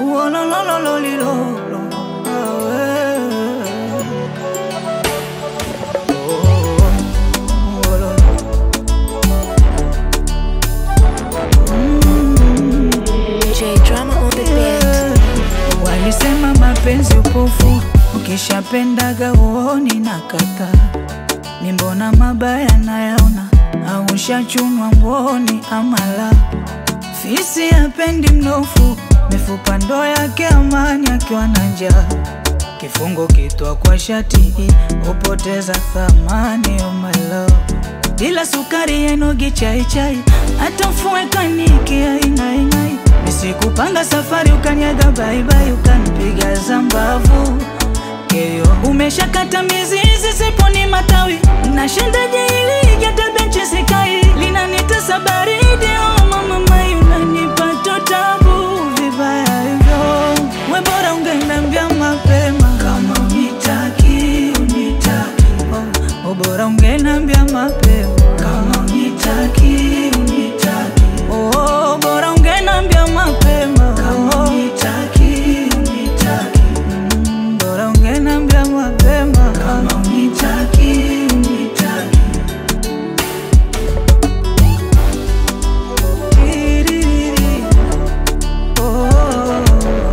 Uolololololilo. Awe. Oh, uololo. J Drama on the beat. Walisema mapenzi upofu, ukishapendaga uoni na kata ni mbona mabaya nayaona, au ushachunwa mboni amala fisi hapendi mnofu, mifupa ndo yake amani akiwa na njaa kifungo kitwa kwa shati hupoteza thamani oh my love bila sukari yenogi chai chai hata mfue kaniki aing'aing'ai nisikupanga safari ukanyaga baibai ukanipiga zambavu keyo umeshakata mizizi siponi matawi nashendaje ili hata benchi sikai linanitesa baridi oh mama mai unanipata tabu vibaya hivyo we bora ungeniambia mapema kama unitaki unitaki oh, oh, bora ungeniambia mapema kama unitaki unitaki oh, bora ungeniambia mapema kama unitaki unitaki mm, bora ungeniambia mapema kama unitaki unitaki Tiririri. Oh.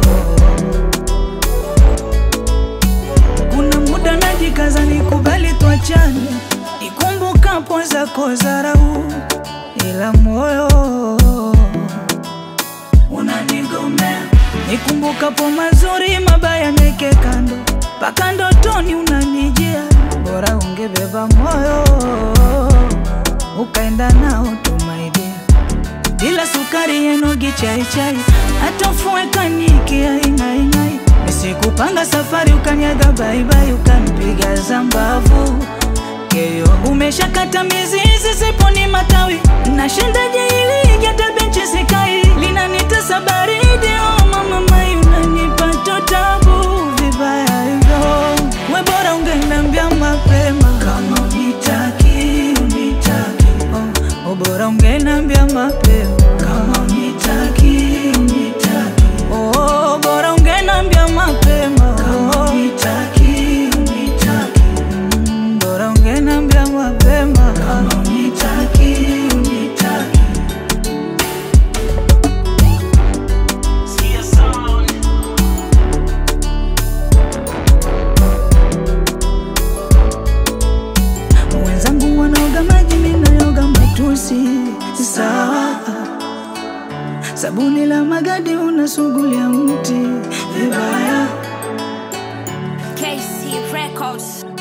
Kuna muda najikaza nikubali tuachane, nikumbukapo zako dharau, ila moyo unanigomea. Nikumbukapo mazuri, mabaya neke kando, mpaka ndotoni unanijia. Bora ungebeba moyo ukaenda nao tumaidia bila sukari yenogi chai chai, hata mfue kaniki aing'aing'ai. Nisikupanga safari ukanyaga baibai, ukanipiga zambavu keyo umeshakata mizizi siponi matawi nashendaje ili hata benchi sikai linanitesa baridi oh mama mai unanipata tabu vibaya hivyo we bora ungeniambia mapema kama unitaki unitaki oh, oh bora ungeniambia mapema kama unitaki unitaki oh bora ungeniambia mapema kama unitaki unitaki Mm, bora ungeniambia mapema kama unitaki unitaki wenzangu wanaoga maji, mimi nayoga matusi. Sawa, sabuni la magadi unasugulia mti vibaya. KC Records.